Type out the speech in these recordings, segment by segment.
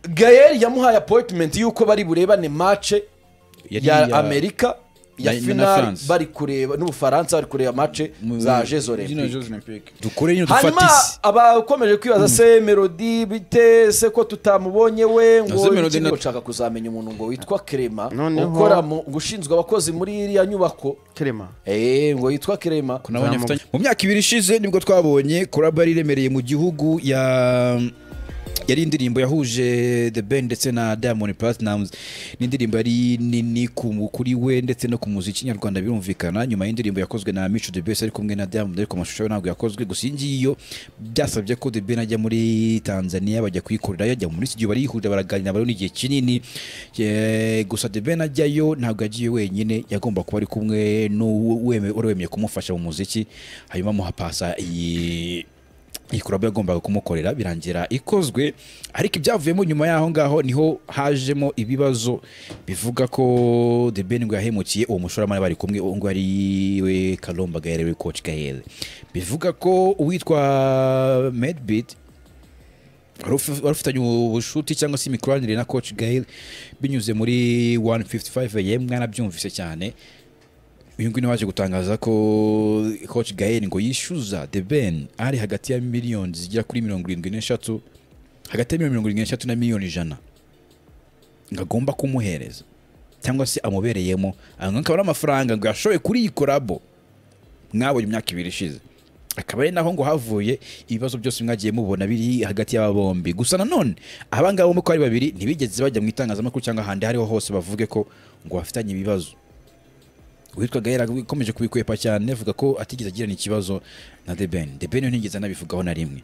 gayeri yamuhaye apoyitimenti y'uko bari burebane mace Yari ya iya- amerika ya na- na finari France. bari kureba n'ubufaransa bari kureba mace za jezo zino jeux olympique dukore nyine hanyuma dufatise abakomeje kwibaza se melodi bite se ko tutamubonye we Na se ngo Melody iki na- ngo ushaka kuzamenya umuntu ngo witwa kerema Noneho- ukora mu gushinzwe abakozi muri iriya nyubako kerema Eh, ngo yitwa kerema nabonye afitanye mu myaka ibiri ishize nibwo twabonye korabari iremereye mu gihugu ya yari indirimbo yahuje The Ben ndetse na Diamond Platnumz n'indirimbo yari nini ku- kuri we ndetse no ku muziki nyarwanda birumvikana nyuma y'indirimbo yakozwe na Mico The Best ari kumwe na Diamond ariko amashusho yo ntabwo yakozwe gusa iyi ngiyi yo byasabye ko The Ben ajya muri Tanzania bajya kuyikorera yajya muri studio barihurira baraganira bari n'igihe kinini Eh, gusa The Ben ajyayo ntabwo yagiye wenyine yagomba kuba ari kumwe n'uwemeye kumufasha mu muziki hanyuma amuhapasa iyi iyi korabo yagombaga kumukorera birangira ikozwe ariko ibyavuyemo nyuma y'aho ngaho niho hajemo ibibazo bivuga ko The Ben ngo yahemukiye uwo mushoramari bari kumwe uwo ngo ari we Kalomba Gael we Coach Gael bivuga ko uwitwa Medbeat wari uf- wari ufitanye ubushuti cyangwa se imikoranire na Coach Gael binyuze muri 155 AM mwanabyumvise cyane uyu nguyu waje gutangaza ko coach gael ngo yishyuza the ben ari hagati ya miliyoni zigera kuri mirongo irindwi n'eshatu hagati ya miliyoni mirongo irindwi n'eshatu na miliyoni ijana ngo agomba kumuhereza cyangwa se amubereyemo aya akaba ari amafaranga ngo yashoye kuri iyi korabo mwabonye imyaka ibiri ishize akaba ari naho ngo havuye ibibazo byose mwagiye mubona biri hagati y'aba bombi gusa nanone aba ngaba uko ari babiri ntibigeze bajya mu itangazamakuru cyangwa ahandi aho ariho hose bavuge ko ngo bafitanye ibibazo uwitwa gahera ukomeje kubikwepa cyane avuga ko atigeze agirana ikibazo na the ben the ben ntigeze anabivugaho na rimwe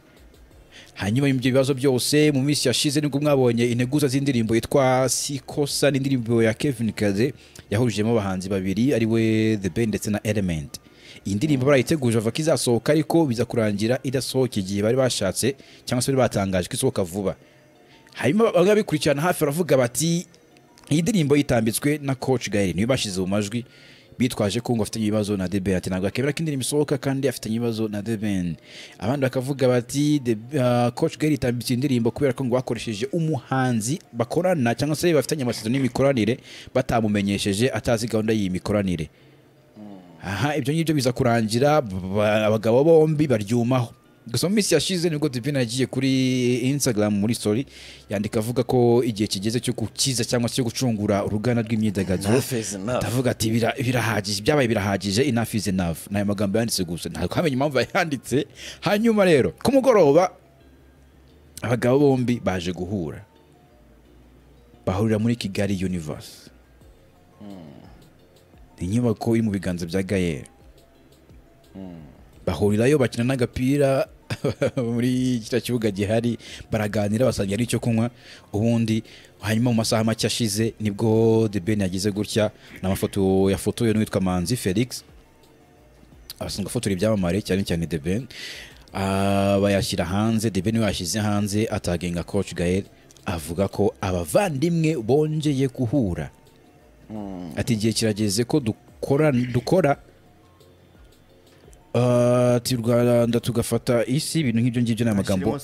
hanyuma ibyo bibazo byose mu minsi yashize nibwo mwabonye integuza z'indirimbo yitwa sikosa n'indirimbo ya kevin kaze yahurujemo abahanzi babiri ari we the ben ndetse na element iyi ndirimbo barayiteguje bava ko izasohoka ariko biza kurangira idasohoka igihe bari bashatse cyangwa se bari batangaje ko isohoka vuba hanyuma bamwe babikurikirana hafi baravuga bati iyi ndirimbo yitambitswe na coach gael niyo bashyize mu majwi bitwaje ko ngo afitanye ibibazo na deben ati ntabwo akemera ko indirimbo isohoka kandi afitanye ibibazo na deben abandi bakavuga bati "The- ah, coach gael yitambitse iyi ndirimbo kubera ko ngo bakoresheje umuhanzi bakorana cyangwa se bafitanye amasezerano y'imikoranire batamumenyesheje atazi gahunda y'iyi mikoranire aha ibyo ngibyo biza kurangira ba- abagabo bombi baryumaho gusa mu minsi yashize nibwo divine yagiye kuri instagram muri story yandika avuga ko igihe kigeze cyo gukiza cyangwa se cyo gucungura uruganda rw'imyidagaduro Enough is enough. ndavuga ati "Bira- birahagije byabaye birahagije enough is enough ni ayo magambo yanditse gusa ntabwo hamenye impamvu yayanditse hanyuma rero ku mugoroba abagabo bombi baje guhura bahurira muri kigali universe ni inyubako iri mu biganza bya gayeri bahurirayo bakina n'agapira muri kiriya kibuga gihari baraganira basabye n'icyo kunywa ubundi hanyuma mu masaha make ashize nibwo the ben yagize gutya n'amafoto yafotowe n'uwitwa manzi felix abasanzwe afotora ibyamamare cyane cyane the ben Ah, bayashyira hanze the ben we yashyize hanze atagenga coach gael avuga ko abavandimwe bongeye guhura ati igihe kirageze ko dukora dukora Ah, ati u rwanda tugafata isi ibintu nk'ibyo ngibyo ni amagambo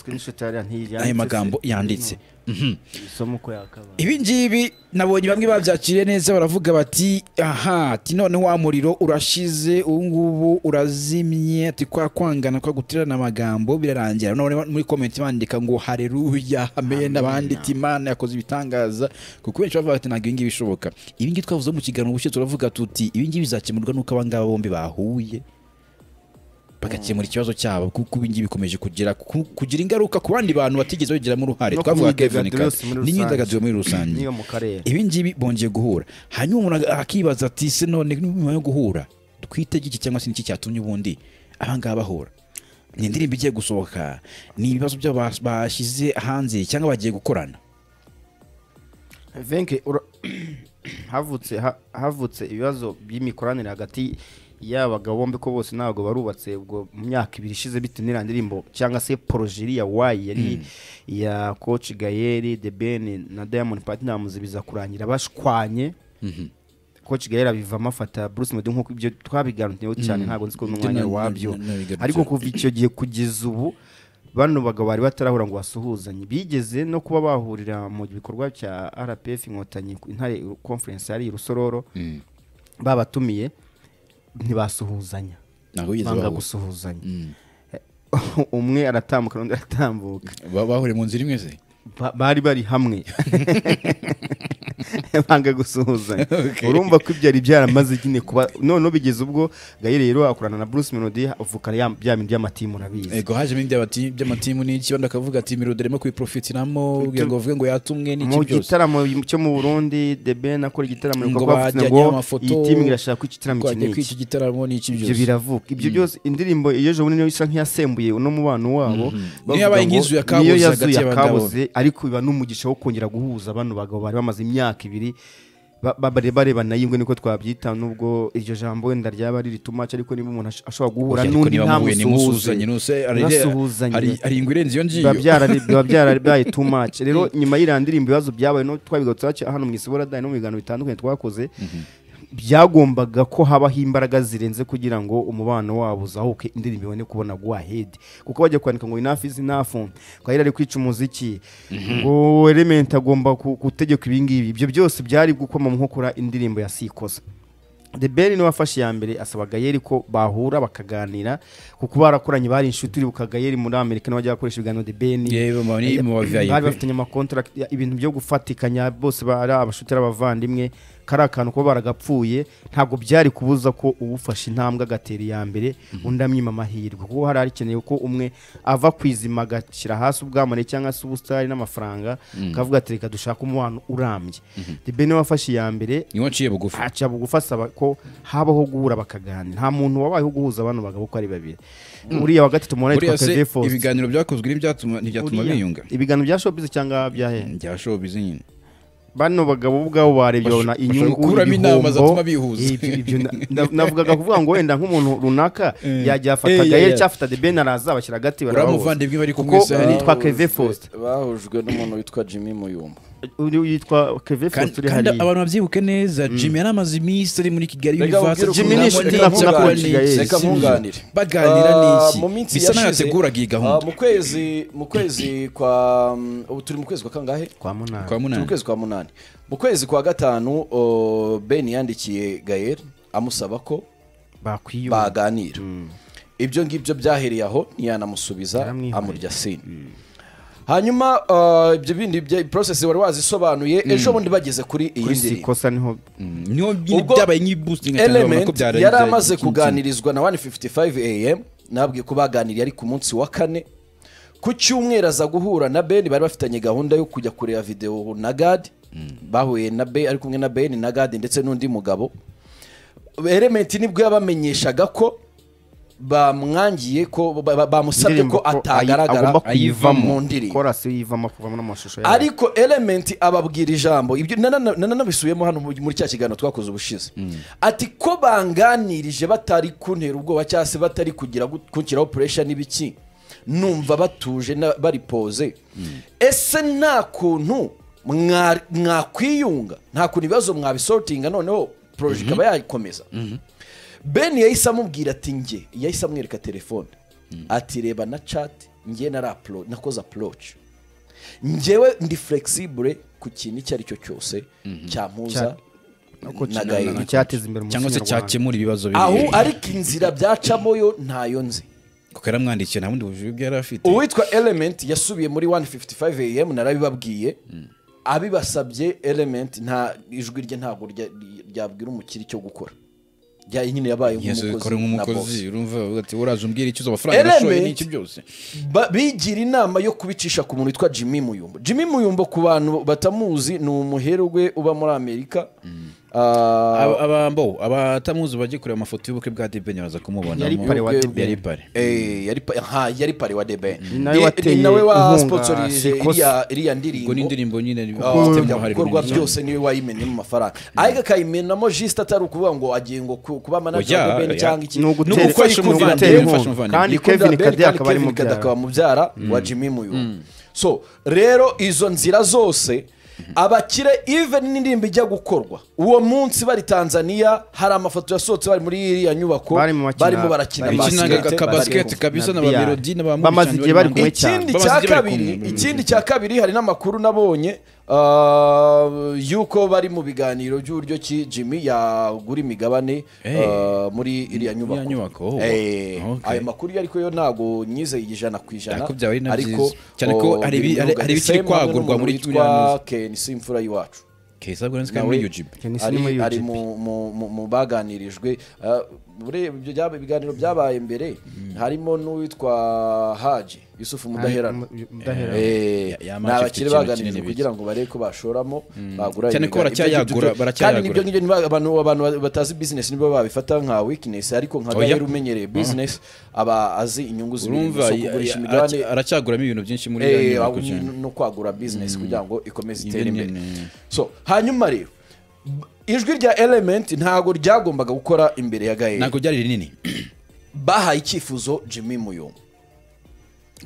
ayo magambo yanditse Mhm. isomo ko yakabaye ibi ngibi nabonye bamwe babyakiriye neza baravuga bati aha ati none wa muriro urashize ubu ngubu urazimye ati kwa kwangana kwa guterana amagambo birarangira none muri komenti bandika ngo hareruya amen abandi ati imana yakoze ibitangaza kuko benshi bavuga bati ntabwo ibi ngibi bishoboka ibi ngibi twavuze mu kiganiro ubushize turavuga tuti ibi ngibi bizakemurwa n'uko aba ngaba bombi bahuye bagakemura ikibazo cyabo kuko ibi ngibi bikomeje kugira ku- kugira ingaruka ku bandi bantu batigeze bagiramo uruhare No ku twavuga Kevin Kazi myidagaduro yose muri n'imyidagaduro muri rusange niyo mu karere ibi ngibi bongeye guhura hanyuma umuntu aga- akibaza ati se none nyuma yo guhura twite iki cyangwa se niki cyatumye ubundi aba ngaba bahura ni indirimbo igiye gusohoka ni ibibazo byabo bas- bashyize hanze cyangwa bagiye gukorana venke ura- havutse ha- havutse ibibazo by'imikoranire hagati y'abagabo bombi ko bose ntabwo barubatse ubwo mu myaka ibiri ishize bitewe n'iriya ndirimbo cyangwa se porojeri ya wayi yari iya koci gayeri de ben na diamond platinamuzi biza kurangira bashwanye koci gayeri abivamo afata bruce medu nk'uko ibyo twabiganiriyeho cyane ntabwo nzi ko n'umwanya Ibyo na- wabyo na- na- nabigarutseho. ariko kuva icyo gihe kugeza ubu bano bagabo bari batarahura ngo basuhuzanye bigeze no kuba bahurira mu gikorwa cya rpf inkotanyi ku- intare conference yari i rusororo babatumiye ntibasuhuzanya ntabwo bigeze banga bahura. gusuhuzanya Mm. umwe aratambuka undi aratambuka Ba- bahuriye mu nzira imwe se Ba- bari bari hamwe banga gusuhuzanya Okay. urumva ko ibyari byaramaze nyine kuba noneho bigeze ubwo gayire rero akorana na bruce melody avukana ya- bya bindi y'amatimu urabizi ego hajemo iby'abati- by'amatimu n'iki bandi akavuga ati mirode irimo kuyiprofitiramo kugira ngo bavuge ngo yatumwe n'iki mu byose gitaramo cyo mu burundi the ben akora igitaramo Ngo ibikorwa bavuze bajyanye ngo amafoto, iyi timu irashaka ko igitaramo iki twagiye n'iki kw'iki gitaramo n'iki ibyo byose biravuka ibyo byose indirimbo y'ejo bundi niyo isa nk'iyasembuye uno mubano wabo bavuga Niyo yabaye ngo nk'izu ya niyo Kabuze yazu hagati ya y'abagabo. Kabuze, ariko biba n'umugisha wo kongera guhuza bano bagabo bari bamaze imyaka ibiri ba- ba- bare- barebana yingwe niko twabyita nubwo iryo jambo wenda ryaba riri too much ariko niba umuntu ash- ashobora guhura Oya, ariko n'undi niba muhuye ntimusuhuzanye, ntamusuhuzanye nuse hari- Nasuhuzanye. hari- hari ingwe irenze iyo ngiyo biba byarari- biba byarabaye too much rero nyuma y'iriya ndirimbo ibibazo byabaye no twabigarutse haci- hano mu isiboradayi no mu biganiro bitandukanye twakoze byagombaga ko habaho imbaraga zirenze kugira ngo umubano wabo uzahuke indirimbo ibone kubona go ahead kuko bajya kwandika ngo enough is enough kwahera ari kwica umuziki ngo element agomba ku- gutegeka ibingibi ibyo byose byari gukoma mu nkokora indirimbo ya sikoza The Ben niwe wafashe iya mbere asaba Gayeri ko bahura bakaganira kuko barakoranye bari inshuti uribuka Gayeri muri Amerika niwe wajyaga akoresha ibiganiro The Ben yewe mu bari mu baviyayipi. bari bafitanye amakontrakt ibintu byo gufatikanya bose bari abashuti ari abavandimwe kari akantu ko baragapfuye ntabwo byari kubuza ko uwufashe intambwe agatera iya mbere undi amwima amahirwe kuko hari hakenewe ko umwe ava ku izima agashyira hasi ubwamane cyangwa se ubusitani n'amafaranga akavuga ati reka dushake umubano urambye The Ben niwe wafashe iya mbere niwe nciye bugufi aca bugufi asaba ko habaho guhura bakaganira nta muntu wabayeho guhuza abantu bagabo uko ari babiri uriya wa gatatu mubona buriya yitwa se kevin Faust. ibiganiro byakozwe ntibyatuma ntibyatuma Uriya. biyunga ibiganiro bya showbiz cyangwa byahe bya showbiz nyine bano bagabo bo ubwabo barebye Basho- babona bashobora inyungu gukuramo inama zatuma bihuza. Ibyo- ibyo na- na- navugaga kuvuga ngo wenda nk'umuntu runaka yajya afata Eh, gayeri yeah, cyangwa afata the ben araza abashyira hagati uriya barabahuza. muvandimwe bari kumwe Kuko se hari- yitwa keve faustin bahujwe n'umuntu witwa jimmy muyumba uyu yitwa keve kandi faustin uri kandi hariya abantu babyibuke neza jimmy yari amaze iminsi ari muri kigali Reka universal nkubwire Jimmy ni ukuntu inshuti nabonye nakunda Gayeri. kubona iyi si. Reka nkunganire. baganira Ah, n'iki mu minsi bisa naho yashize, yateguraga iyi gahunda ah, mu kwezi mu kwezi kwa mm, ubu turi mu kwezi kwa kangahe kwa munani kwa turi munani mu kwezi kwa munani mu kwezi kwa gatanu o, ben yandikiye gayer amusaba ko bakwiyunga baganira ibyo ngibyo byahereye aho ntiyanamusubiza Yaramwihoreye. amurya sini hanyuma ah, ibyo bindi porosesi wari wazisobanuye ejo bundi bageze kuri iyi kuri ndirimbo sikosa niho niho nyine ubwo byabaye nk'ibusitingi element yari amaze kuganirizwa na 155 am nabwiye ko baganiriye ari ku munsi wa kane ku cyumweru aza guhura na ben bari bafitanye gahunda yo kujya kureba videwo na gad bahuye na ben ari kumwe na ben na gad ndetse n'undi mugabo element nibwo yabamenyeshaga ko bamwangiye ko ba- ba- bamusabye indirimbo ko ko ayi- atagaragara agomba kuyivamo mu ndirimbo korasi yivamo kuvamo n'amashusho yayo ariko element ababwira ijambo ibyo nanana- nananabisubiyemo hano mu- muri cya kiganiro twakoze ubushize ati ko banganirije batari kuntera ubwoba cyangwa se batari kugira gut- kunshyiraho puresha n'ibiki numva batuje na- bari poze ese nta kuntu mwa- mwakwiyunga nta kuntu ibibazo mwabisortinga noneho poroje ikaba yakomeza ben yahise amubwira ati nge yahise amwereka telefone ati reba na chat nge narapro nakoze approach njyewe ndi flexible ku kintu icyo ari cyo cyose cyampuza Uko na kina- Gael. icyateza imbere umuco cyangwa se nyarwanda. cyakemura ibibazo biri aho ariko inzira byacamo yo ntayo nzi kuko yaramwandikiye nta bundi bujuru bwe yari afite uwitwa element yasubiye muri 155 am narabibabwiye abibasabye element nta ijwi rye ntabwo rya- ryabwira umukiri icyo gukora Rya- nyine yabaye yazikora nk'umukozi na boss. nk'umukozi urumva avuga ati uraza umbwira icyo uzo amafaranga nashoye Element- n'iki byose Ba- bigira inama yo kubicisha ku muntu witwa jimmy muyumbo jimmy muyumbo ku bantu batamuzi ni umuherwe uba muri amerika Ah, Aba- abambo abatamuzi bajye kureba amafoto y'ubukwe bwa debeni baza kumubona Yari pare wa ubwe- The Ben. yari pare Eh, yari pa- aha, yari pari wa debe Ni nawe wateye nawe inkunga wasponsorije Sekosa. iriya iriya ubwo ni ndirimbo indirimbo nyine Ah, ifitemo ibyo uruhare bikorwa runini cyane. byose niwe wayimenyemo amafaranga ariko akayimenamo jisite atari ukuvuga ngo agiye ngo ku- kuba manager Oya, wa debeni oya. cyangwa iki Ni Ni ugutera- ugufasha ni ugutera umuvandimwe, inkunga. ufasha umuvandimwe. kandi Yikunda kevin Ben, kade kandi akaba ari Kevin mu Kade byaro akaba mubyara wa jimmy muyumba so rero izo nzira zose abakire even n'indirimbo ijya gukorwa uwo munsi bari tanzania hari amafoto yasohotse bari muri iriya nyubako Barimo bakina- barimo barakina barimo basket, bakinaga barimo- akabasiketi kabisa na ba Biyari. melodi na ba Bamaze Muricyanyi igihe bari bari kumwe hanze. cyane. ikindi Bamaze cya igihe bari kabiri kumwe. ikindi cya kabiri hari n'amakuru nabonye uh, yuko bari mu biganiro by'uburyo ki jimmy yagura imigabane Eh. uh, muri iriya nyubako Iriya nyubako, oh. Eh, Okay. ayo makuru yo ariko yo ntabwo nyizeye ijana ku ijana Ariko byaba ari na ariko byiza. Cyane ko oh, hari ibi- biri mu hari- hari rugarika. ibikiri Same hamwe kwagurwa n'umuntu muri witwa turiya- Ken simfura y'iwacu Keza Gurensky Nawe- muri UGB. Ken ari, Sinema ari UGP. mu, mu, mu, mu baganirijwe Ah, ure- ibyo byaba- ibiganiro byabaye mbere harimo n'uwitwa haji yusufu mudaherana mudaherana Eh, Ya- ya ni match abakire ifite ikintu baganirijwe kinini kugira ngo barebe ko bashoramo bagura Cyane ko ibigani. baracyayagura, Ibyo- baracyayagura. kandi nibyo ngibyo niba abantu abantu batazi business nibo babifata nka weakness ariko nka Oya. gahera umenyereye business aba azi inyungu z'ibintu urumva zo ya- kugurisha ya- imigabane aracy- aracyaguramo ibintu byinshi muri eh, iriya nyubako ahubwo cyane. no kwagura business kugira ngo ikomeze itere Ibe imbere nini. so hanyuma rero b- ijwi rya element ntabwo ryagombaga gukora imbere ya gahera ntabwo ryari rinini bahaye icyifuzo jimmy muyumba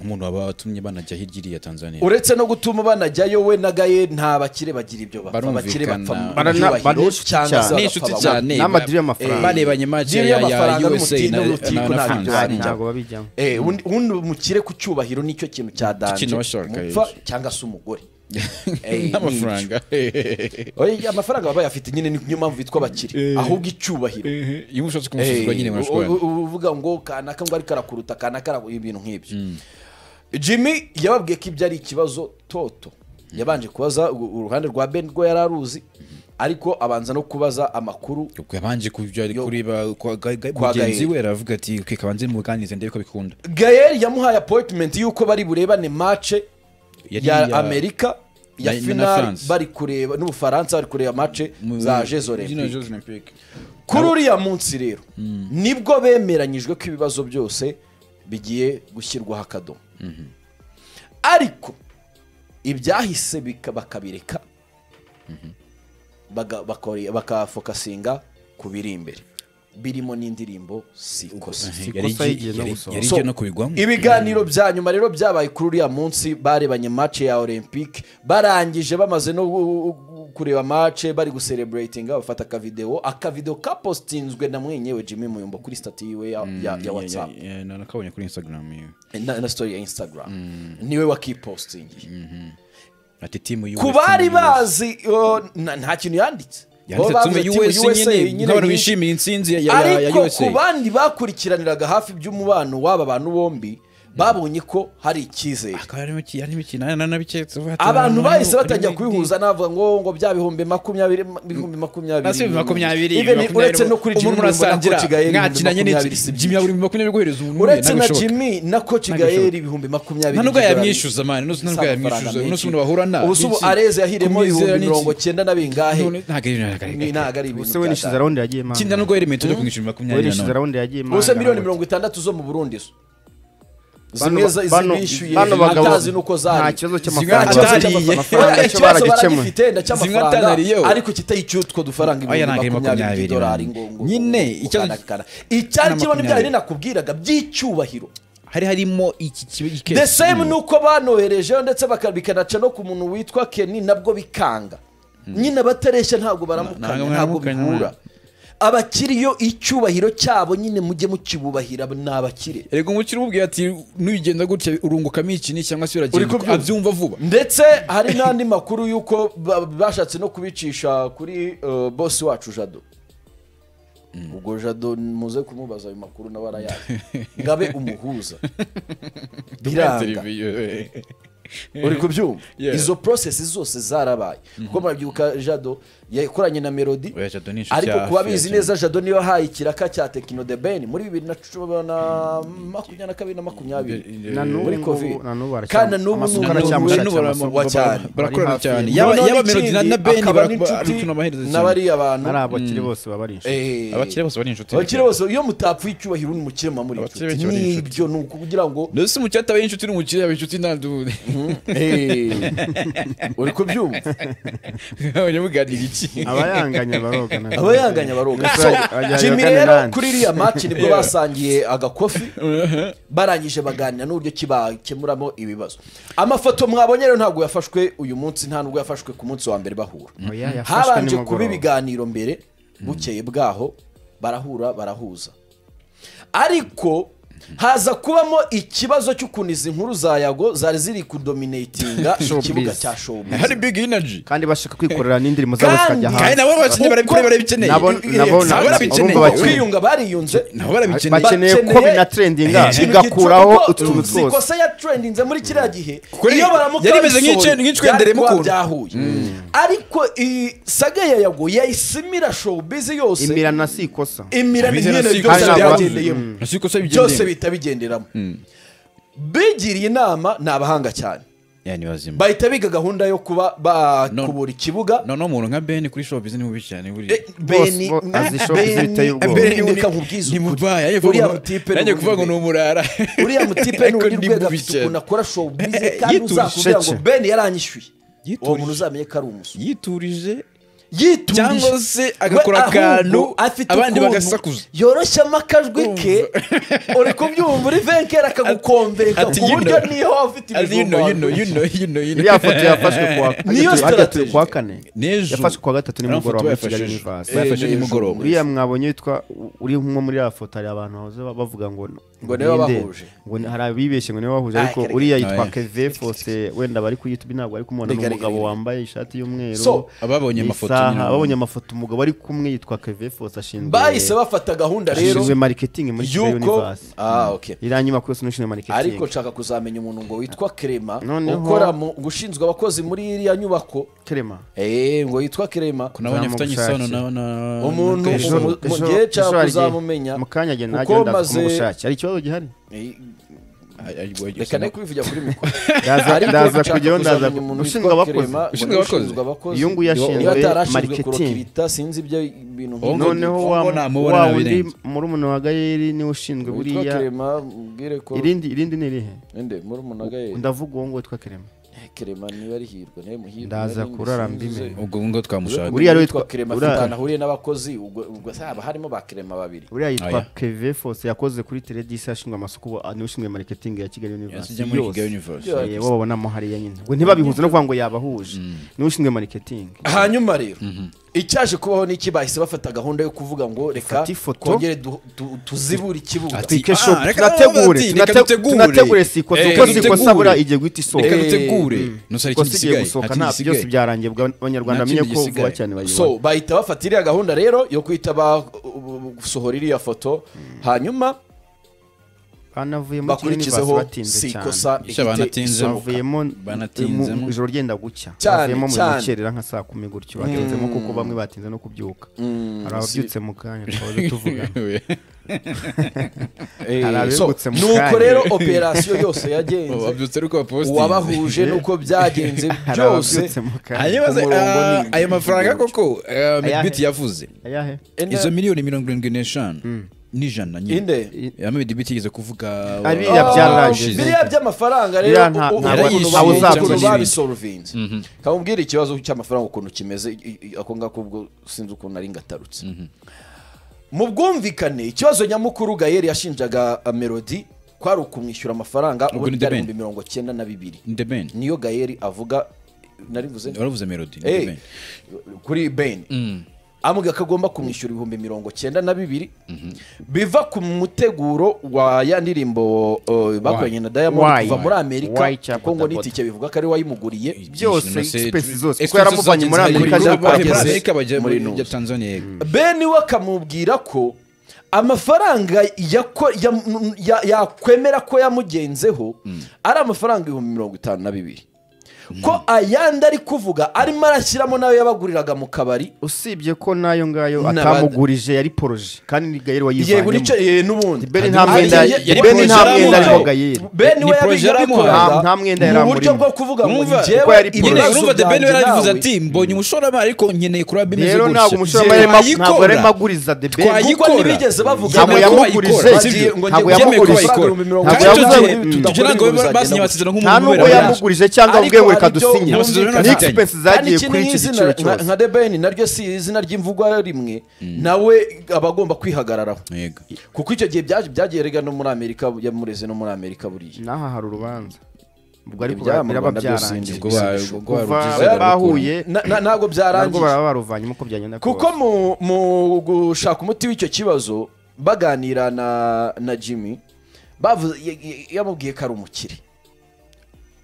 umuntu waba watumye banajya hirya iriya tanzania uretse no gutuma banajyayo we na gaye nta bakire bagira ibyo bapfa Barumvikana. abakire bapfa mu Barana- byubahiro barushuti cyangwa se cyane. bagapfa ni inshuti abagore. cyane Ni amadiri y'amafaranga. ba- barebanye maji Diri ya y'amafaranga ya USA n'umutindi na n'urutiko na- na ntabyo France bari. ntabwo babijyamo Eh, ubundi ubundi umukire ku cyubahiro nicyo kintu cyadanje Ikintu bashaka, umupfa eh. cyangwa se umugore Eh, n'amafaranga nicyo. Oya, amafaranga baba bayafite nyine niyo mpamvu bitwa abakire ahubwo icyubahiro iyo mushatse kumusuzugura nyine murashobora uvuga ngo kanaka ngo ariko arakuruta kanaka arakuruta ibintu nk'ibyo jimmy yababwiye ko ibyo ari ikibazo toto yabanje kubaza u- uruhande rwa ben rwo yari aruzi ariko abanza no kubaza amakuru ubwo yabanje kubyo ari Yo. kuri ba- kwa- ga- ga- Kwa mugenzi Gael. we aravuga ati "Okay, kabanze muganirize ndebe ko bikunda gael yamuhaye appointment y'uko bari burebane mace Yari ya iya- amerika ya na- na final France. bari kureba n'ubufaransa bari kureba mace Mu- za jeux Zino olympique Jeux Olympique. kuri uriya munsi rero nibwo bemeranyijwe ko ibibazo byose bigiye gushyirwaho akadomo ariko ibyahise bika- bakabireka baga- bakore- bakafokasinga ku biri imbere birimo n'indirimbo sikose Yari ikosa igi- y'igihe no yari- gusoma. yari So, igiye no kubigwamo ibiganiro bya nyuma rero byabaye kuri uriya munsi barebanye mace ya olympique barangije bamaze no gu- gu- kureba mace bari gusereburatinga bafata akavidewo akavidewo kapositinzwe na mwenyewe jimmy muyumbo kuri sitati yiwe ya, ya, ya whatsapp Ya- ya- ya- nakabonye kuri instagram yiwe. na, na story ya instagram niwe wakipositingiye ati timu y'u- ku bari timu y'u- bazi o, na- nta kintu yanditse yanditse Bo tume bavuze timu USA nyine nyine nk'abantu ni- bishimiye intsinzi ya- ya ya- ya ariko USA ku bandi bakurikiraniraga hafi iby'umubano w'aba bantu bombi babonye ko hari icyizere akaba harimo iki- harimo ikintu na- na- nabiketse uvuga ati, abantu "Nani- bahise nani- batangira nani- kubihuza navuga ngo ngo bya bihumbi makumyabiri ibihumbi makumyabiri Na si makumyabiri, Even makumyabiri, uretse no kuri umuntu Jimmy murasangira, na Coach Gael ibihumbi mwakinanye n'iki? makumyabiri si Jimmy yabura makumyabiri guhereza ubu n'umwe, uretse na ntabishoboka. jimmy na coach Ntabwo gael bishoboka. ibihumbi makumyabiri Nta nubwo by'idolari. yamwishyuza, man, nubwo- nubwo Amafaranga yamwishyuza, menshi. nubwo umuntu bahura na- ubu se ubu n'iki? areze yahiremo Kumwizera ibihumbi n'iki? mirongo cyenda na bingahe None- ntabwo ari- ntabwo ari- Ni- ntabwo ari ibintu ubuse we nishize byatanga. rawundi yagiye Kinda impanga nubwo yaremeye tujya kumwishyura makumyabiri we na nishize none. rawundi yagiye impanga ubuse miliyoni mirongo itandatu zo mu burundi zo zimwe Bano- bano- zibishyuye bano bagabo atazi n'uko zari nta kibazo Nta cy'amafaranga kibazo bafite. cy'amafaranga. Amafaranga Oya, yacyo ikibazo baragikemuye baragifite Zimwe ndacyamafaranga atanariyeho. ariko kitayiciye utwo dufaranga Oya, ibihumbi ntabwo ari makumyabiri makumyabiri, by'idolari man. ngo ngo- Nyine, ngo- ngo ikibazo- kanakana. icyari Ni kibaho n'ibyaha makumyabiri. nakubwiraga by'icyubahiro hari harimo iki kibi- iki the case same kimwe. nuko banoherejeho ndetse baka- bikanaca no ku muntu witwa keni nabwo bikanga nyine abatareshya ntabwo baramukanya ntabwo ntabwo baramukanya, bihura abakiri yo icyubahiro cyabo nyine mujye mukibubahira ni abakire erega umukiri umubwira ati nugenda gutya urungukamo iki ni cyangwa se Uri uragenda kubyumva. abyumva vuba ndetse hari n'andi makuru y'uko ba- bashatse no kubicisha kuri uh, bosi wacu jado ubwo jado muze kumubaza ayo makuru nawe arayazi ngabe umuhuza biranga uri kubyumva Yeah. izo process zose zarabaye kuko murabyibuka jado yakoranye na melody Oya, Jado ni inshuti ariko ya kuba hafi ya bizi cyane. neza jado niyo yahaye ikiraka cya tekino de ben muri bibiri na cumi na makumyabiri na kabiri na makumyabiri Na n'ubu muri ngubu- covid na n'ubu baracyam- kandi na n'ubu amasuka n'ubu- aracyamushakira n'ubu bara- amasuka. wa cyane barakorana Bari hafi. cyane yaba yaba yaba melody na- na beni barakina amaherezo cyane n'abariya bantu ari abakire bose baba ari inshuti Eh, abakire bose bari inshuti abakire bose iyo mutapfuye icyubahiro ni umukire muba muri Abakire inshuti benshi bari inshuti. n'ibyo ni ukugira ngo ndetse umukire ataba ari inshuti n'umukire yaba inshuti nta duhuye Eh, uri kubyumva abanyamuganira iki abayanganya barogana abayanganya baroga Gusa so ajyanye jimmy kane rero nande. kuri iriya match nibwo basangiye agakofi barangije baganira n'uburyo ki bakemuramo ibibazo amafoto mwabonye rero ntabwo yafashwe uyu munsi nta nubwo yafashwe ku munsi wa mbere bahura Oya, yafashwe habanje kuba nimugoroba. ibiganiro mbere bukeye bwaho barahura barahuza ariko haza kubamo ikibazo cy'ukuntu izi nkuru za yago zari ziri kudominatinga Showbiz. ikibuga cya showbiz hari big energy kandi bashaka kwikorera n'indirimbo zabo Kandi- zikajya kandi hanze nabo abakinnyi bari kure barabikeneye Nabo- nabo- Nabo barabikeneye urumva bakina. kwiyunga bariyunze nabo barabikeneye bakeneye ko bakeneye- binatrendinga ikintu igakuraho gito, utuntu si twose ikosa ya trendinze muri kiriya gihe Kuko yari- iyo baramuka yari imeze babisohoye, nk'ice- nk'icwendere byari kuba mukunda. byahuye ariko iyi saga ya yago yayisimira showbiz yose imirana si ikosa imira Abizera n'imyenda si byose ikosa. byagendereyemo Asiko se byose bigende bihita bigenderamo bigiriye inama ni abahanga cyane yani bazima bahita biga gahunda yo kuba bakubura ikibuga none umuntu nka Ben kuri showbiz ni mubi cyane buri Eh, Bose Beni- bo- azi showbiz Beni- biteye ubwoba. Beni reka nkubwize ni ukuri. mubaya yaje Uriya kuvuga ngo- mutipe ni yaje kuvuga ngo ubundi ni umurara uriya mutipe ni Ariko undi ni rwego mubi afite cyane. ukuntu akora showbiz Eh, eh, kandi yiturije uzakubwira ngo cece. ben yaranyishyuye uwo Yiturije. muntu uzamenye ko ari umusoro yiturije yiturije Cyangwa se agakora akantu abandi bagasakuza. yoroshya amakajwi ke uri kubyumva uri venkeri akagukombeka Ati, ku you buryo know. niho waba ufite Ati, you ibijumba know, you know, you waruhukiye. know, you know, you know. iriya foto yafashwe ku wa- Niyo hagati- hagati strategy. ku wa kane N'ejo. yafashwe kuwa gatatu Ariya mafoto nimugoroba muri bayafashe kigali ejo. univasi Bayafashe Eh, nimugoroba. uriya mwabonye witwa uri nko muri ya foto hari abantu bahoze bavuga ngo Ngo niwe ninde, wabahuje. ngo ni- hari abibeshye ngo niwe wahuje Ah, ariko kereka. uriya yitwa Ah, yeah. keve fose wenda bari ku youtube ntabwo ari kumubona ni Kereka, umugabo kereka. wambaye ishati y'umweru So, ababonye amafoto isaha, nyine. ababonye amafoto umugabo ari kumwe yitwa keve fose ashinzwe bahise bafata gahunda rero ashinzwe mariketingi muri kigali yuko univasi ah okay iriya nyubako yose n'ushinzwe mariketingi ariko nshaka kuzamenya umuntu ngo witwa Clement Noneho- ukora mu gushinzwe abakozi muri iriya nyubako kerema eh ngo yitwa Clement nabonye afitanye isano na na umuntu na Kevin. umu- mu gihe cyawe uzamumenya mukanya agenda kuko agenda maze- kumushakira hari ikibazo gihari Eh, Ay- ay, boy, reka ne sinako- kubivugira kuri mikoro Ndaza- Ariko ndaza nshaka kujyaho ndaza kuzamenya umuntu ushinzwe witwa abakozi Clement, ngo Ushinzwe ni abakozi. ushinzwe abakozi Iyo nguyu yashinzwe Niba atarashinzwe marketing. kurokirita sinzi ibyo bintu Ngo- noneho ngo wa namubona wa wundi birenze. muri umuntu wa gayeri niwe ushinzwe witwa buriya Clement mbwire ko irindi irindi ni irihe ende muri munagaye ndavuga uwo nguwo witwa kerema Clement niba ari hirwa niba muhirwa Ndaza kurara mbimenya. ubwo ngo twamushaka Uriya rero witwa witwa- Clement uriya- afite ahantu ahuriye n'abakozi ubwo ubwo se haba harimo ba Clement babiri uriya yitwa Oya. keve fose yakoze kuri teredisi yashinzwe amasoko ubu niwe ushinzwe mariketingi ya kigali yasijya university muri yose Kigali Universe Yeah. yewe babonamo hariya nyine ngo ntibabihuze no kuvuga ngo yabahuje niwe ushinzwe mariketingi hanyuma rero icyaje kubaho n'iki bahise bafata gahunda yo kuvuga ngo reka Fata ifoto. twongere du- du- tuzibure ikibuga Ati, Twike ah, shop, reka tunategure bati, tunate- reka dutegure. tunategure si ikosa Eh, kuko reka si ikosa dutegure. bura igiye guhita isohoka reka Eh, dutegure ntusare ikindi ikosa igiye gisigaye gusohoka nta nta byose byose byarangiye bwa- Nta abanyarwanda bamenye kindi ko vuba gisigaye. cyane bayibaye so bahita bafata iriya gahunda rero yo guhita basohora iriya foto hanyuma banavuye muri Kigali University bakurikizeho batinze si cyane ikosa Icyo ihite banatinze isohoka. bavuyemo Banatinzemo. mu- ijoro ryenda gucya Cyane, bavuyemo mu cyane. mukerera nka saa kumi gutyo batinzemo kuko bamwe batinze no kubyuka hari ababyutse mu kanya twahoze tuvuga Eh, Hari abegutse so, mu nuko kanya. rero operasiyo yose yagenze wabyutse ariko wapostinze uwabahuje nuko byagenze hari byose ababyutse mu kanya hanyuma se, umurongo ah, ni- ayo mafaranga koko ah, Ayahe? Medbit yavuze ayahe Enda- izo miliyoni mirongo irindwi n'eshanu n'ijana nyine inde ya Medbit yigeze kuvuga Biriya Oh, byarangiye. biriya by'amafaranga rero Biriya nta- u- u- nta- ukuntu nta- ba- nta- nta- ukuntu nta- babisorovinze kamubwira ikibazo cy'amafaranga ukuntu kimeze i- i- ako ngako ubwo sinzi ukuntu ari ngatarutse mu bwumvikane ikibazo nyamukuru gayeri yashinjaga ah, melody kwari ukumwishyura amafaranga Ubwo ubundi ni byari The Ben. ibihumbi mirongo cyenda na bibiri ndebeni niyo gayeri avuga narivuze waravuze melody Eh, ndebeni kuri ben ambwira ko agomba kumwishyura ibihumbi mirongo cyenda na bibiri biva ku muteguro wa ya ndirimbo uh, bakoranye na diamond Why? kuva muri Why amerika cyangwa kuko ngo Bodaboda? n'itike bivuga ko ari we wayimuguriye byose, Ibyishimo se, expenses zose, expenses kuko yaramuvanye muri zageze Amerika, muri ajya gukora Amerika, akazi. Amerika bajya Muri muri Nus. ya Tanzania yego. ben we akamubwira ko amafaranga yako- ya- ya- yakwemera ko yamugenzeho ari amafaranga ibihumbi mirongo itanu na bibiri ko ayandi ari kuvuga arimo arashyiramo nayo yabaguriraga mu kabari usibye ko nayo ngayo N'abandi. atamugurije yari poroje kandi ni gayeri yego nicyo wayivanzemo eh, n'ubundi Beni nta Ari- mwenda ye- ye- Beni nta porojeramu mwenda nayo. arimo Gayeri. Beni Ni we porojeramu yabikoraga nta- nta mwenda yari mu buryo amurimo. bwo kuvuga ngo Numva- njyewe kuko yari ibibazo nyine urumva the ben byanjye yarabivuze nawe- ati mbonye umushoramari ariko nkeneye kuraba bimeze rero ntabwo umushoramari Njyewe arimo- ntabwo ayikora. arimo aguriza the Twayi- ben kuko ayikora. ntibigeze bavuga Ntabwo ngo- yamugurije. Bagiye- Sibyo. ngo Ntabwo ngiye yamugurije. gukora Ntabwo amafaranga ibihumbi mirongo Ntabwo itatu. Kandi yamugurije. tujye- Mm. tujye ntabwo Ntabwo yamugurije. basinye amasezerano nta nk'umuntu nubwo Ariko yamugurije cyangwa hari ubwe we ibyo- kadusinye Nta masezerano ni afitanye. expense kandi zagiye iki kuri ni iki izina giciro nka- cyose nka debeni naryo si izina ry'imvugwa rimwe nawe aba agomba kwihagararaho Yego. kuko icyo gihe byaje- byagiye rega no muri amerika yamureze no muri amerika buriya n'aha hari urubanza ubwo ariko Ibyaba mu biraba Rwanda byose byarangiye ni Ubwo ba- ibisho. ubwo kuva barugize barabikura. bahuye Na- na- ntabwo nabwo byarangiye baraba baruvanyemo uko byagenda kuko mu mu gushaka umuti w'icyo kibazo baganira na na jimmy bavuze ya- ya- yamubwiye ko ari umukire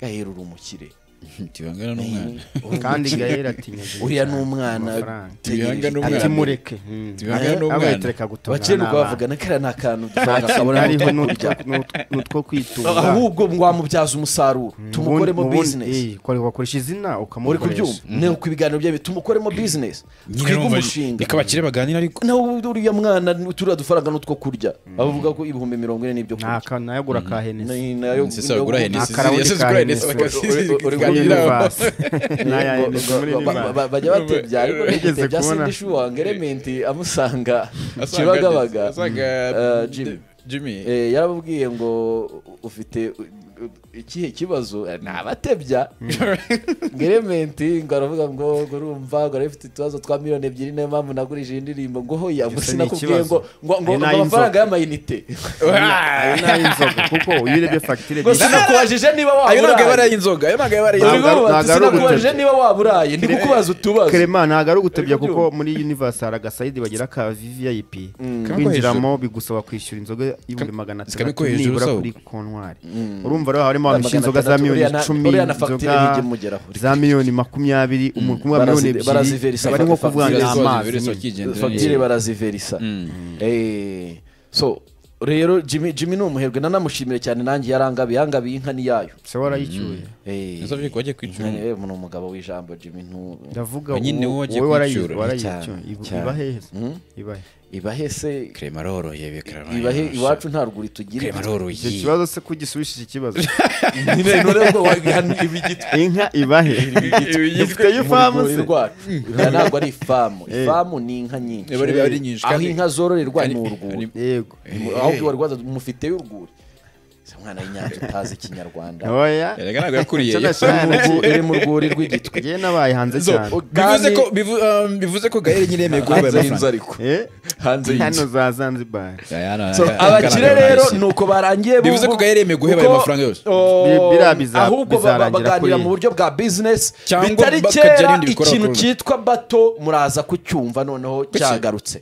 gahera uri umukire Tibangana n'umwana. kandi gahera atinya uriya ni umwana Amafaranga. tegereje. Tibihanga ni umwana. ati mureke Tibihanga ni umwana. abayitureka gutunga abakire nuko n'abana. bavugana kariya ni akantu dushaka kabona hariho n'utwo kurya n'utwo kwitunga ahubwo wamubyaza umusaruro tumukoremo Mu bundi- bizinesi eh, kore- wakoresha izina uri ukamukoresha kubyumva ni uko ibiganiro byawe tumukoremo bizinesi Nyine twige numva- umushinga reka abakire baganira ariko nawe uriya mwana turiya dufaranga n'utwo kurya abavuga ko ibihumbi mirongo ine n'ibyo kurya ntaka nayagura ka henesi Ni- nayo- Ese wagura nayo- Hennessy, nta karahure ese ka ugura Hennessy Hennessy. bakazizirika Uri- uri- ikiganiro uri- aho. naya Ba- henesi ba- muri ba- ba- ba- bajya batebya ariko Wigeze batebya kubona? sindi shuwa ngo elementi amusanga Asanga- kibagabaga asanga, eh, Jimmy. Jimmy. Jimmy. Eh, yarababwiye ngo ufite u- u- ikihe kibazo Eh, ni abatebya ngo elementi ngo aravuga ngo ngo urumva ngo arifite utubazo twa miliyoni ebyiri niyo mpamvu nagurije iyi ndirimbo ngo hoya ngo Ese ni sinakubwiye ngo ikibazo. ngo ngo Ni ngo nayo amafaranga y'amayinite ayo ni ay'inzoga kuko iyo urebye fagitire ngo sinakubajije niba ayo ntabwo yaba ari waburaye ay'inzoga ayo ntabwo yaba ari Dore ay'inzoga Ntabwo- ngo bati, ntabwo ari sinakubajije ugutebya. niba waburaye ndi kukubaza utubazo Clement ntabwo ari ugutebya Uri kuko kubyumva? muri universe hari agasayidi bagira ka VVIP Kamwe ko kwinjiramo bigusaba kwishyura inzoga ibihumbi magana kamwe ko atandatu hejuru nibura usaba. kuri kontwari urumva rero harimo abantu bishyura inzoga za Magana miliyoni atandatu, icumi uriya na- uriya na fagitire inzoga ntijya imugeraho. za miliyoni makumyabiri umuntu kumwe wa miliyoni Barazi- ebyiri baraziverisa bari nko kuvuga ngo ni fagitire. amazi Virus nyine. bakigendera fagitire neza. baraziverisa Eh, so rero jimmy jimmy ni umuherwe nanamushimire cyane nanjye yarangabiye yangabiye inka ni yayo se warayicyuye Eh, Ese avuye ko wagiye kwicyura inka- eh, ni umugabo w'ijambo jimmy ntu ndavuga Ba nyine uwo- wowe wagiye wowe kwicyura. warayi- Cyane, warayicyuye cyane. iba hehe se? Mm. iba hehe ibahe se Clement aroroye be, Clement ibahe aroroshye. iwacu nta rwuri tugira Clement aroroye. icyo kibazo se ko ugisubishije ikibazo nyine none ubwo wagana ibigitwa inka ibahe ifiteyo ifamu mu se rwuri rwacu Oya, ntabwo ari ifamu ifamu ni inka nyinshi Niba ari- ari nyinshi aho kandi- inka zororerwa ni kandi- urwuri yego aho wari waza mufiteyo urwuri Se mwana w'inyanja utazi ikinyarwanda ntoya Erega ntabwo yakuriye Icyo yo. nashaka- Iri mu rwu- iri mu rwuri rw'igitwe njyewe nabaye hanze Zo, cyane bivuze ko bivu- um, bivuze ko gaheri nyine yemeye guhabwa hanze y'inzu amafaranga ariko Eh? hanze y'inzu hano za zanzibar Aya, aya, So, aya, abakire agaragara rero hasi. ni uko barangiye Bivuze ko Gael yemeye guheba ayo mafaranga yose. Biriya biza- ahubwo ba- bizarangira baganira kuri- mu buryo bwa bizinesi Cyangwa bitari bakagira kera ibindi bikorwa ikintu bakora. cyitwa bato muraza kucyumva noneho Kuki? cyagarutse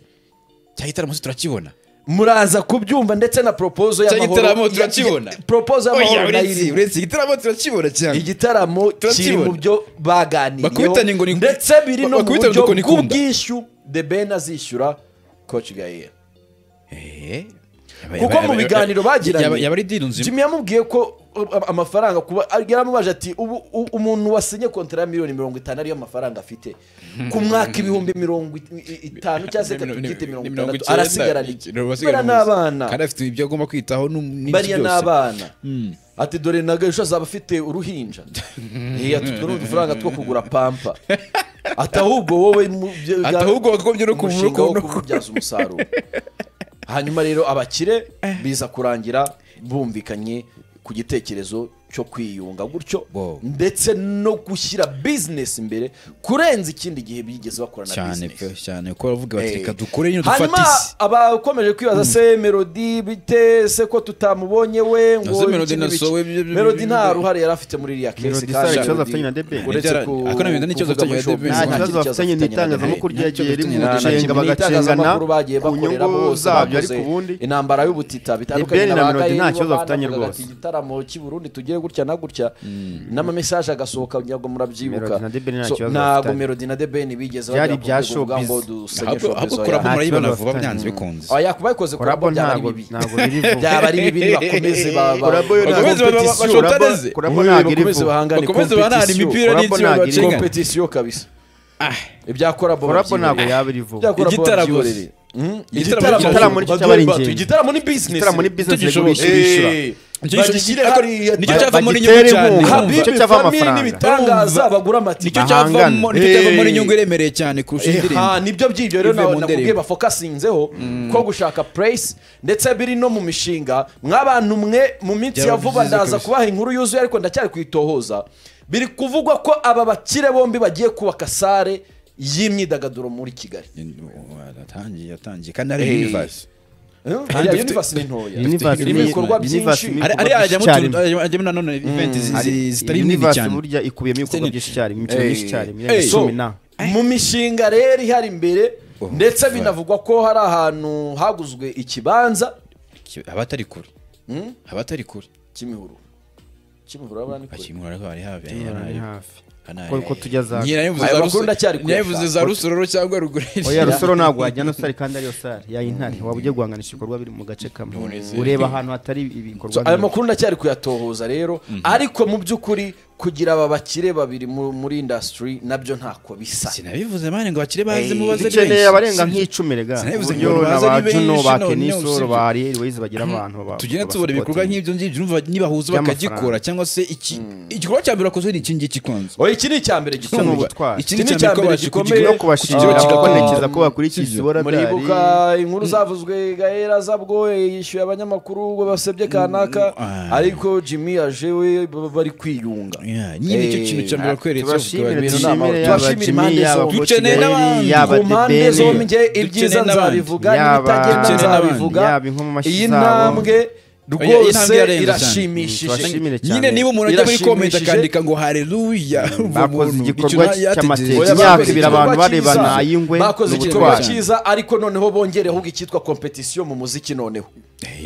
cyagitaramo se turakibona muraza kubyumva ndetse na poropozo Cy'igitaramo y'amahoro turakibona. Ya- poropozo Oya, y'amahoro nayo uretse- irimo uretse igitaramo turakibona cyane igitaramo kiri Turakibona. mu byo Bakubitanye ngo baganiriyeho ni- ndetse biri no mu bakubitanye buryo ngo ni kunda. bw'ubwishyu the ben azishyura koci gahera Eh, kuko mu biganiro bagiranye yaba- yaba ari deal nzima jimmy yamubwiye ko uh, amafaranga kuba yaramubaje ati ubu u- umuntu wasinye kontara ya miliyoni mirongo itanu ariyo mafaranga afite ku mwaka ibihumbi mirongo it- i- itanu cyangwa se reka tubyite mirongo itandatu arasigarana iki bariya ni abana kandi afite ibyo agomba kwitaho n'um- n'iki bariya ni byose. abana ati dore nagasho azaba afite uruhinja iya tutwo ni udufaranga two kugura pampa ati ahubwo wowe mu byo- Ati ahubwo wakagombye no kuvu- umushinga wo no- kububyaza umusaruro hanyuma rero abakire biza kurangira bumvikanye ku gitekerezo cyo kwiyunga gutyo Wow. ndetse no gushyira bizinesi imbere kurenza ikindi gihe bigeze bakora na cyane bizinesi pe cyane ko baravuga bati Eh. reka dukore nyine hanyuma dufate isi abakomeje kwibaza se melodi bite se ko tutamubonye we ngo se Melody iki na n'ibiki. So, we- byo- byo- melodi byo- nta byo- ruhare yari afite muri iriya kesi Melody si hari ikibazo afitanye na The Ben. uretse Ntibyara- ku- ako na Melody n'ikibazo kuvuga afitanye muri na The Ben. shopping, nta Nta kibazo bafitanye n'itangazamakuru The Ben. ryagiye Nta na rimucenga kimwe bagacengana n'itangazamakuru bagiye ku bakorera nyungu bose zabyo bakoze ariko ubundi intambara y'ubutita Ben bitandukanye na ba Melody Gael, nta kibazo bo bafitanye banavugaga rwose. ati, igitaramo cy'i Burundi tugiye gutya na gutya n'amamesaje agasohoka nyago murabyibuka Melody na The Ben nta So, kibazo ntago bafitanye. melody na debeni bigeze bagera Byari ku ibya rwego showbiz. ngo dusenye ahubwo showbiz, ahubwo oya. korabo Nta murayibona kibazo vuba bafitanye. byanze bikunze Oya, yakuba ikoze Korabo korabo byaba ari ntago- bibi ntago biri vuba. byaba ari bibi bakomeze ba- ba- Korabo yo ntago- bakomeze Bakomeze competition. bashotane ze. Korabo Oya, ntago iri bakomeze vuba. bahangane Bakomeze bahangane competition. imipira Korabo n'itsinda ntago bacinya. iri competition kabisa ibya korabo Korabo babyibereye. ntabwo yaba iri vuba Ibyakora Igitaramo Bob gusa. Gilbert. Mm, Igitaramo igitaramo igitaramo cyo- nicyo Bob cyaba ari Gilbert, ingenzi. Igitaramo ni business Igitaramo ni business Tugishoboye. rego bishyura. nicyo cyavamo n'inyungu bagitere cyane inkunga. Habibi, Nicyo cyavamo amafaranga. n'ibitangaza bagura amatike nicyo cyavamo Bahangane. nicyo cyavamo Eh. n'inyungu iremereye cyane kurusha indirimbo Eha, nibyo by'ibyo rero Ive mu na- nakubwiye ndirimbo. bafokasinzeho ko gushaka purayisi ndetse biri no mu mishinga mw'abantu mwe mu minsi Byaba ya vuba byiza ndaza kabisa. kubaha inkuru yuzuye ariko ndacyari kuyitohoza biri kuvugwa ko aba bakire bombi bagiye kubaka sare y'imyidagaduro muri kigali yatangiye yatangiye kandi ari Eh. universe Kandi Ya dufite- Universe ni ntoya Universe Irimo ni- ibikorwa Universe byinshi. ni- ari ari ibikorwa ajyamo byinshi utuntu- cyane. ajyamo nanone event zi- zi- zitari nini universe cyane burya ikubiyemo ibikorwa byinshi cyane imikino Eh. myinshi cyane Eh, imyaka so, icumi na mu mishinga rero ihari imbere Oh, ndetse fuck. binavugwa ko hari ahantu haguzwe ikibanza Ki- abatari kure Hmm? abatari kure kimihuru kimihuru aba ni kure. akimura ariko ari hafi Ni hafi ari Ko- ko tujya za Aya makuru ndacyari kuyashaka. ntiyabivuze za rusoro cyangwa ruguru oya rusoro ntabwo wajyana sare kandi ariyo sare ya intare waba ugiye guhanganisha ibikorwa biri mu gace kamwe ureba ahantu hatari ibikorwa So, ayo byinshi. makuru ndacyari kuyatohoza rero ariko mu by'ukuri kugira aba bakire babiri mu- muri indasitiri nabyo ntako bisa sinabivuze mane ngo bakire baze mubaze ari dukeneye benshi. abarenga Si- nk'icumi rega Sinabivuze uburyo ngo na baze ba ari benshi, juno ba none kenisoro usibye- ba ariel wayizi bagira abantu baba- tugende baba tubona ibikorwa supporting. nk'ibyo ngibyo numva nibahuzwa By'amafaranga. bakagikora cyangwa se iki igikorwa cya mbere wakoze ni iki ngiki kwanza oya iki ni icya mbere ni gikomeye ubutwari. iki ni icya mbere gikomeye gikomeye. no kubashimira Ah, kikabonekeza ko bakurikiye sibyo. isibora muribuka inkuru zavuzwe gaera zabwo yishyuye abanyamakuru ngo basebye kanaka ah. ariko jimmy aje we b- bari kwiyunga nyine nicyo Eh, kintu cya mbere wakweretse tubashimire ibintu ni dushimire amahoro. yaba Tubashimire jimmy impande yaba zombi. Bo Dukeneye Kigali, n'abandi. yaba ku The mpande Ben. zombi nge ibyiza Dukeneye n'abandi. nzabivuga Yaba- n'ibitagenda Dukeneye n'abandi. nzabivuga Yaba inkomamashyi iyi zabo. ntambwe Oya, iyi ntambwe rwose irarenze cyane. irashimishije Tubashimire cyane. nyine niba umuntu ajya muri komenti Irashimishije. akandika ngo hareruya Bakoze igikorwa cy'amateka. Oya, Imyaka bakoze ibiri abantu igikorwa barebana, cyiza. ay'ingwe bakoze ni igikorwa ubutwari. cyiza ariko noneho bongereho icyitwa kompetisiyo mu muziki noneho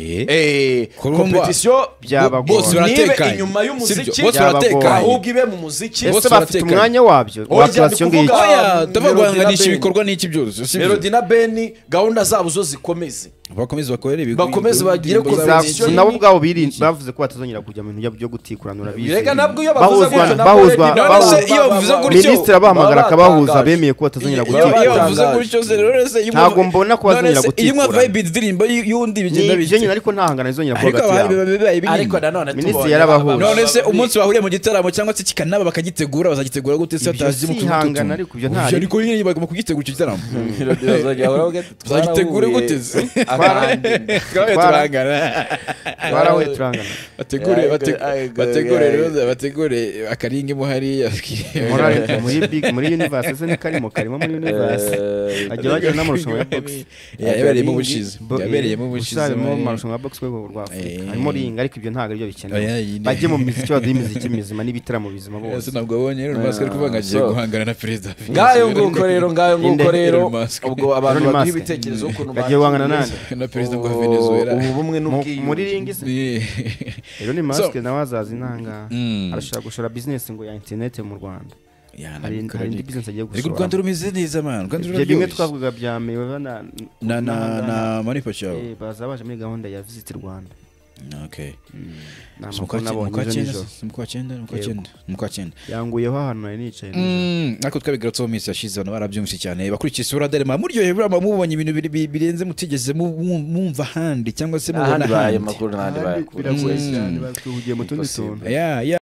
Eh, Kurumba. kompetisiyo Byaba bo- bose ntibe baratekanye. inyuma Sibyo, y'umuziki bose Byaba baratekanye. ahubwo ibe mu muziki Bose ese bafite baratekanye. umwanya wabyo Oya, wa creation ni ng'iki kuvuga- oya Melody ndabaguhanganisha na ibikorwa n'iki byose si byo? melody na beni gahunda zabo zo zikomeze bakomeze bakorere ibigo Bakomeze bagire indirimbo ku- zabo Za- z'iki- Zabo- nabo ubwabo birin- bavuze ko batazongera kujya mu bintu byo gutikuranura Birega nabwo iyo bavuze Bahuzwa- gutyo nabwo bahuzwa- Lady Gaga bahuzwa- baba- Iyo bavuze baba- gutyo- minisitiri abahamagara baba akabahuza batangaje. bemeye ko batazongera Iyo- iyo iyo gutikurana bavuze batangaje. gutyo se rero se iyo Ntabwo mwumva- mbona ko bazongera none se iyo mwa gutikurana. vibe indirimbo y- y'undi bigenda ni bite ibyo nyine ariko nta hangana zizongera kuba ariko hagati abahaye yabo biba bibaye binini ariko nanone Minisitiri tubonye yarabahuje. ababa- none se umunsi bahuriye mu gitaramo cyangwa se kikanaba bakagitegura bazagitegura gute se Ibyo batazi si ihangana, ariko ibyo nta- ariko nyine bagomba kugitegura icyo gitaramo Melody bazajya bahora bavuga ati, Tuzagitegure "Twarahuye gute?" akandi. Twarahuye Twara- turahangana. twarahuye turangana bategure Ariko- bate- ariko- bategure ariko- rero, bategure akaringa imuhari Morale, muri big muri universe ese ni karimo karimo muri universe Eh, ajya bajya n'amarushanwa ya box yabereyemo ubushize Bo- yabereyemo eh, ubushize harimo muri- amarushanwa ya box rwego rwa Afurika Eh. harimo ringa ariko ibyo ntabwo aribyo bikenewe Oya, iyi ni- bajye mu miziki baduhe imiziki mizima n'ibitaramo bizima Ese bose ntabwo abonye rero mask ari kuvuga ngo agiye so- guhangana na perezida Visi. ngayo nguko rero ngayo nguko Inde- rero Elon Musk. ubwo abantu Elon baduha Musk. ibitekerezo ukuntu Bagiye guhangana nande na perezida wa ubu- Venezuela ubu bumwe Mu- muri n'ubwiyunge ringa se Ni- rero ni So- mask nawe azaza inanga Mm. arashaka gushora business ngo ya internet mu Rwanda Ya, hari nabikora hari indi ariko. business agiye Ariko u gushora Rwanda rumeze neza man u Rwanda ibyo bimwe ruraryoshye twavuga bya mewe na na na na manipa cyabo Eh, baza baje muri gahunda ya visit Rwanda okay Ni Si mu amakuru kwa cyenda nabonye mu kwa ejo cyenda nijoro. si mu kwa cyenda ni mu kwa Yego. cyenda ni mu kwa cyenda yanguyeho ahantu nari nicaye Mm, ariko twabigarutseho mu minsi yashize abantu barabyumvise cyane bakurikiye isura derema muryohewe burama mubonye ibintu biri- bi- birenze mutigeze mu- mu- mwumva ahandi cyangwa se mubona ahandi ahandi bayamakuru n'ahandi nijoro bayakura biragoye Mm. cyane batuhugiye mu tundi tuntu ya ya